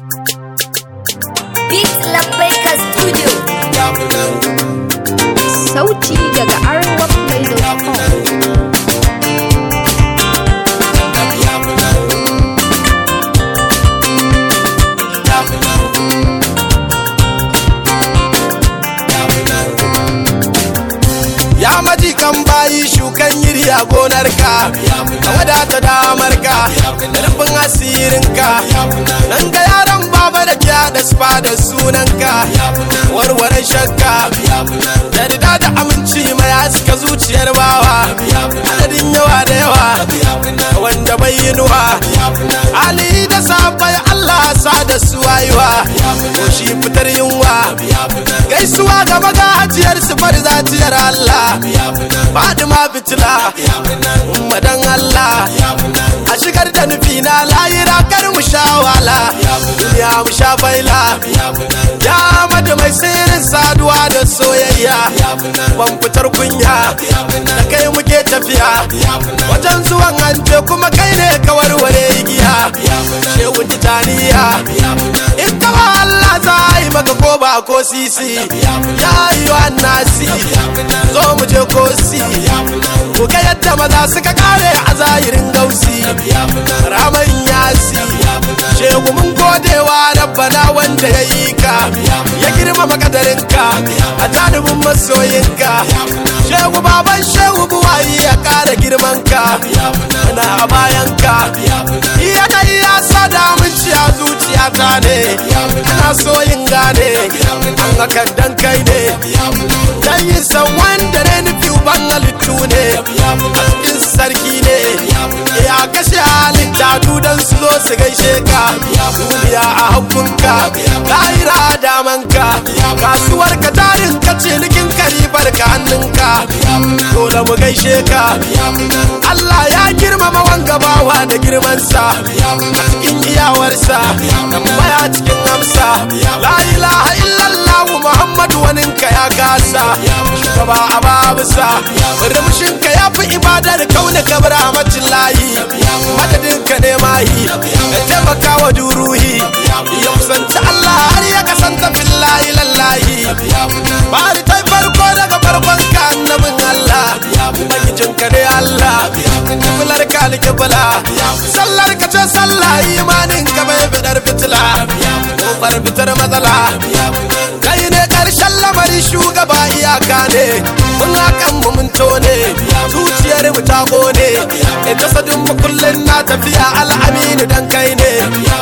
Beat Labbaika Studio. Sauti daga arewaplay.com ya maji kan bayi shukan yiri a gonarka ka wadata damarka da rufin asirinka nan ga yaran baba da kya da spa da sunanka warware shakka da rida da aminci mai haska zuciyar bawa adadin yawa da yawa wanda bai yi nuwa ali da sabai allah sa da su wayuwa ko shi fitar yunwa gaisuwa ga magajiyar sifar zatiyar allah Fadima fitila madan Allah a shigar da nufi na layira kar mu sha wala duniya mu sha baila ya mata mai sirrin saduwa da soyayya ban fitar kunya da kai muke tafiya wajen zuwan hanje kuma kai ne ka warware igiya shehu titaniya in kawa Allah za a yi maka ko ba ko sisi ya yi wa nasi zo mu je ko si ku ga yadda maza suka kare a zahirin gausi ramar yasi shehu mun godewa rabbana wanda ya yi ka ya girmama kadarinka a janibin masoyinka shehu baban shehu buwayi ya kara girmanka na a bayanka yanayi ya sa damunci a zuciyata ne ana so yin gane an hakan dan kai ne dan yi san wanda ne nufi uban halittu ne a cikin sarki ne ya kashe halitta dudan su zo su gaishe ka duniya a hakunka lahira a damanka kasuwar ka tarin ka cinikin karibar ka hannunka dole mu gaishe ka Allah ya girmama wanga bawa da girmansa a cikin iyawarsa tambaya cikin amsa la ilaha illallah muhammadu waninka ya kasa shugaba a babusa rumshinka ya fi ibadar kauna kabar amatin layi madadinka ne mahi da taimaka wa duruhi ya kusanci Allah har ya kasanta billahi lallahi bari ta farko daga farkon ka annabin Allah ubangijinka ne Allah kiblar ka alkibla sallar ka ce sallah imanin ka bai bidar fitila kofar fitar matsala kai ne karshen lamari shugaba iyaka ne mun hakan mu mun tone zuciyar mu ta kone e jasadin mu kullun na tafiya al'aminu dan kai ne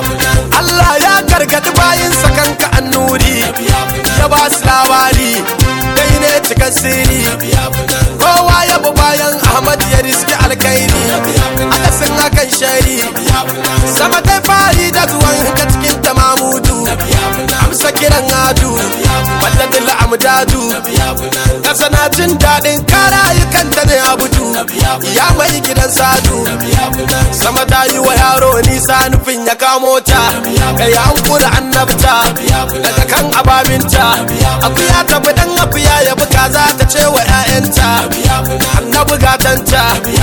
Allah ya gargadi bayin sakanka annuri ya ba su labari kai ne cikin sirri kowa ya bi bayan Ahmad ya riski alkairi akasin hakan shari sama kai fari da zuwan ka cikin tamamudu amsa kiran adu walladin amdadu kasa na jin daɗin kara kanta ne abudu ya mai gidan sadu sama ta yi wa yaro nisa nufin ya kamo ta kai an kura annabta daga kan ababinta akuya ta bi dan akuya ya buga za ta ce wa 'ya'yanta annabi gatanta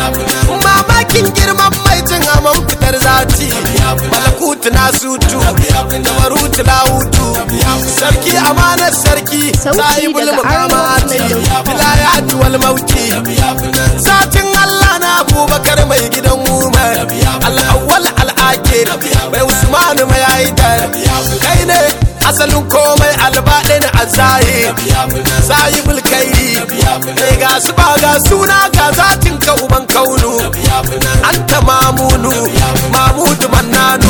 mamakin girman mai jin amon fitar zati malakutu na sutu da barutu na hutu sarki amanar sarki Sauti sahibul daga mukamati arewaplay.com. vilayatu wal mauti satin Allah na abubakar mai gidan umar al'awwal al'akir mai usmanu mai haidar kai ne asalin komai albaɗin a zahir sahibul kairi mai ga su ba ga suna ga zatin ka uban kaunu anta mamunu mamudu mannanu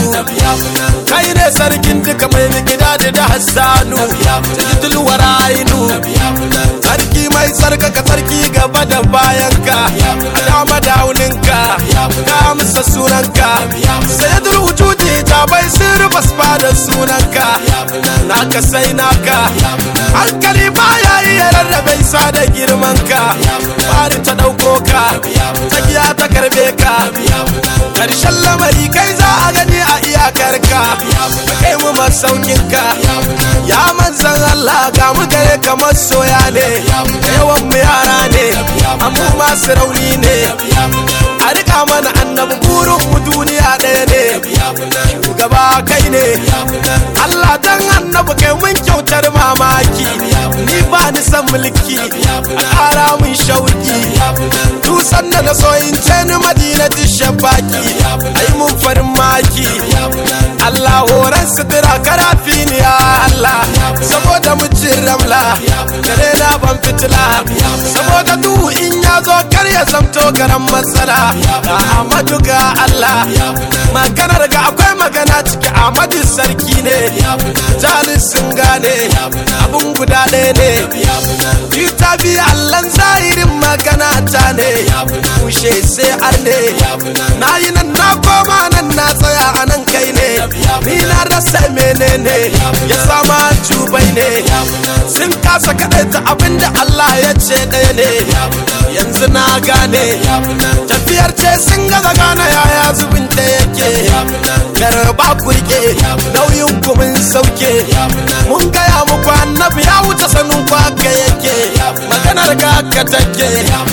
kai ne sarkin duka mai gida da hassanu tajidul warainu sarki mai sarkaka sarki gaba da bayanka a dama dauninka ka amsa sunanka sayadul wujudi ta bai sirri basba da sunanka naka sai naka hankali baya iya rarrabe sa da girmanka bari ta ɗauko ka tsakiya ta karbe ka karshen lamari kai za a gani a iyakarka kai mu masaukinka ya manzan Allah ga mu gare kamar soya ne da yawan mu yara ne amma masu rauni ne a rika mana annabi burin mu duniya ɗaya ne shugaba kai ne Allah dan annabi kai mun kyautar mamaki ni ba ni san mulki a ƙara mun shauki dusan da na so in ce ni madina shafaki ai mun farin maki Allah horon sutura karafi ni ya Allah saboda mucin ramla dare na ban fitila saboda duhu in ya zo kar ya zamto garan matsala ga Ahmadu ga Allah maganar ga akwai magana ciki Ahmadu sarki ne jalis sun gane abun guda ɗaya ne Ita bi Allahn zahirin magana ta ne kushe sai ar ne na yi nan na koma nan na tsaya a nan kai ne ni na rasa menene ya sama jubai ne sun kasa kaɗaita abinda Allah ya ce ɗaya ne yanzu na gane tafiyar ce sun gaza gane yaya zubin da yake garba kurke nauyin kumin sauke mun gaya muku annabi ya wuce sanin kwaka yake maganar ga ka take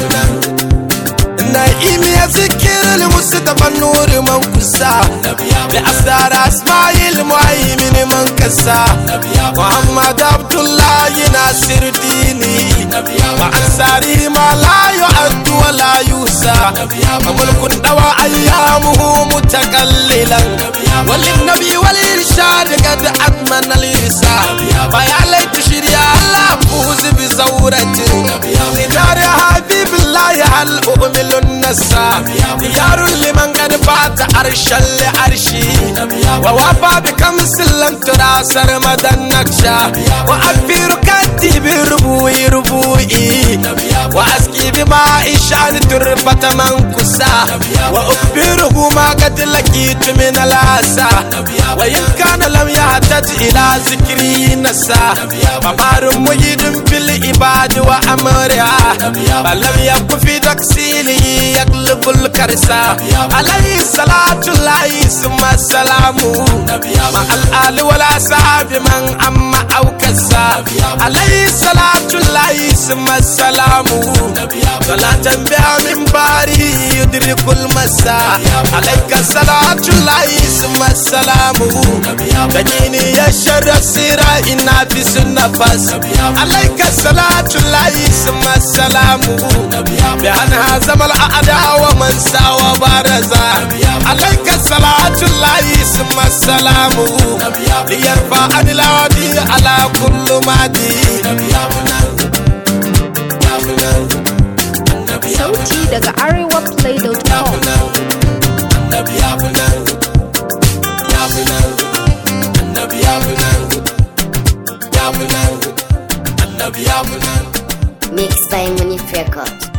na'imi ya zikir musu da nuri man kusa da asdar asma'il muhaimin man kasa muhammad abdullahi nasir dini wa ansari ma la yu'addu wa la yusa mulkun dawa ayyamuhu mutakallilan walin nabi wal irshad qad atmana al irsa fa ya laita shirya allah fuzi bi zawratin lidar habibillahi hal u'milu النسا ديار لمن قد فات عرشا لعرشي ووفى بكمس لم ترى سرمد النكشة وأكفي ركعتي بربوي ربوي وأسقي بماء شان تربة منكسا وأخبره ما قد لقيت من الأسى وإن كان لم يحتج إلى ذكري نسا فمار مجد في العباد وأمرها فلم يكن في تكسيله يقلب الكرسا عليه الصلاة الله ثم السلام مع الآل والأصحاب من أما أو كسا عليه الصلاة الله ثم السلام صلاة بها من باري يدرك المساء عليك الصلاة الله ثم السلام تجيني يا شر السيرة إنا في النفس عليك الصلاة الله ثم السلام بأنها زمن الأعداء ومن ساوى بارزا عليك الصلاة الله ثم السلام ليرفع عن العادي على كل مادي Sauti daga arewaplay.com Mixed by Munif Records.